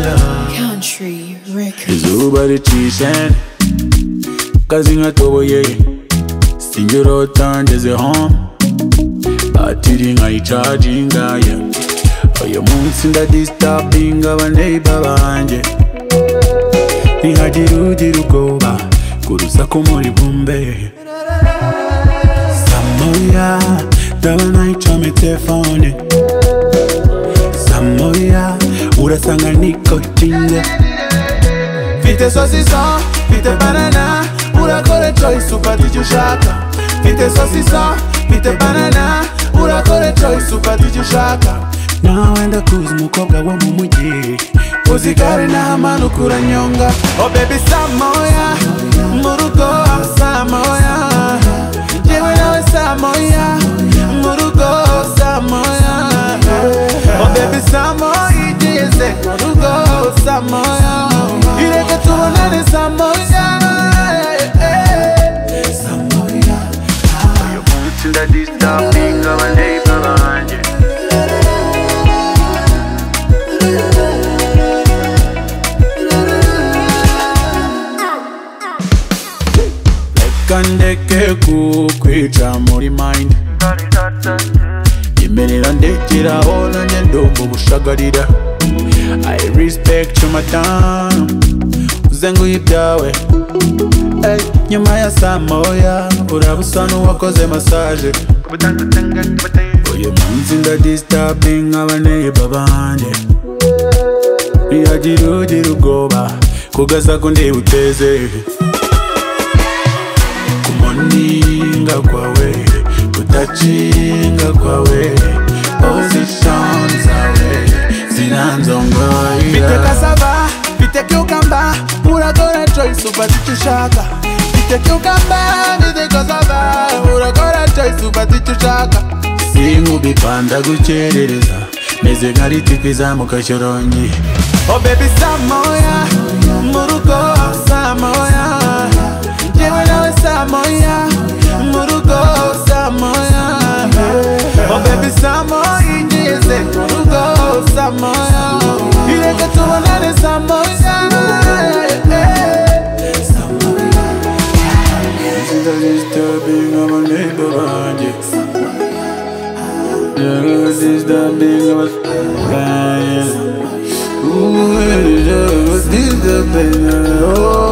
Country Records. izuba ricishene kazi nkatoboye singera utangeze home batiri nkayicaginga ye uyu munsi ndadisitapinga abaneiba banjye ntihagire ugira ubwoba ku rusaku muri bumbe samoya ndaba nayicome telefone samoya urasanga nikotinze Fite sosisa, fite banana Urakora choice ufata icyo ushaka Fite sosisa, fite banana Urakora choice ufata icyo ushaka nawe ndakuzi umukobwa wo mu mujyi uzigare n'ahamanuka uranyonga oh baby samoya mu rugo samoya yewe nawe samoya mu rugo samoya oh baby samoya igeze mu rugo samoya ireke tubonane samoya samoya uyu munsi ndadisitapinga abaneiba banjye kandeke kukwica muri mind imerera ndekeraho nanjye ndumva ubushagarira i respect your madamu uze nguhe ibyawe Ey, nyuma ya saa moya uraba usa n'uwakoze masaje uyu munsi ndadisitapinga abaneiba banjye ntihagira ugira ubwoba kugaza ko ndibuteze kumuninga kwawe kutacinga kwawe position zawe Fite zinanzongoira cassava, fite cucumber, uragora choice ufata icyo ushaka. Fite cucumber, fite cassava, uragora choice ufata icyo ushaka. sinkubipanda gukerereza meze nka ritipi izamuka shorongi Oh baby samoya, mu rugo samoya, yewe nawe samoya, mu rugo samoya. Oh baby samoya, igeze mu rugo samoya, ireke tubonane samoya. Samoya. Disturbing of a neighbor banjye Yeah, disturbing of a- Yeah. Ooh, yeah, disturbing of- Oh,